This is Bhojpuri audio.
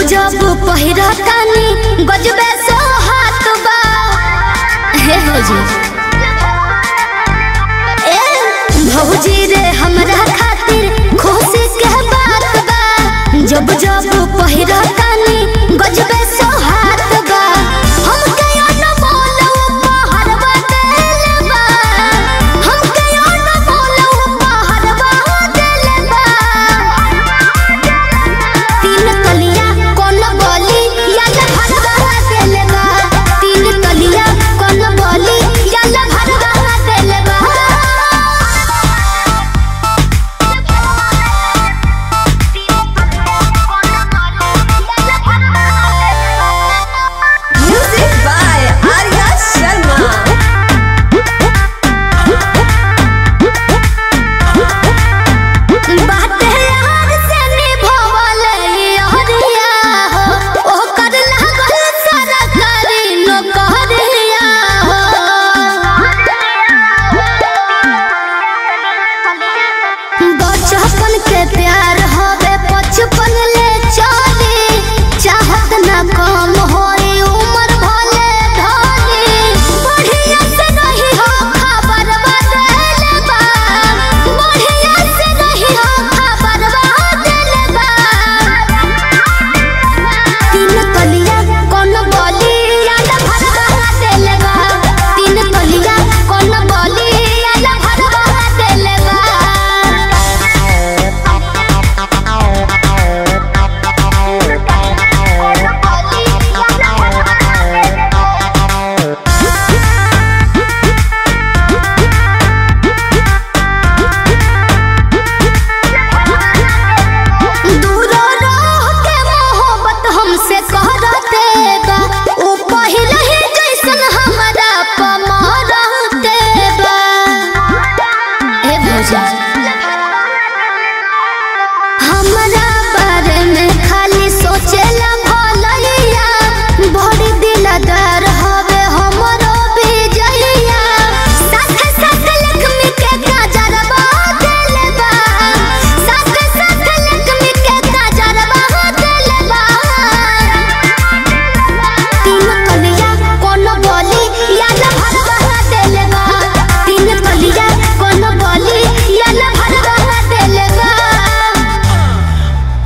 जब पहिरतानी गजबे सो हाथ बा हे भौजी ए भौजी रे हमरा खातिर खुशी के बात बा जब जब पहिरतानी गजबे सो हाथ बा हम कयो न बोलो बाहर बदल बा हम कयो न बोलो बाहर बदल बा तीन तलिया कौन बोली याल भरवा देले बा तीन तलिया कौन बोली याल भरवा देले बा Music by Arya Sharma. बाटे यार से निभावल हरिया हो ओ कर लागल सरकारी नौकरिया हो बचपन के प्यार हवे बचपन ले चली चाहत ना कम होई उम्र भले ढली बढ़िया से नहीं हो खबर बदल बा बढ़िया से नहीं हो खबर बदल बा तीन तलिया कौन बोली याद भरवा देल बा तीन तलिया कौन बोली याद भरवा देल बा दूरो रह के मोहब्बत हमसे करते बा ऊ पहिले ही जैसन हमरा पमरते बा हे भौजा हमरा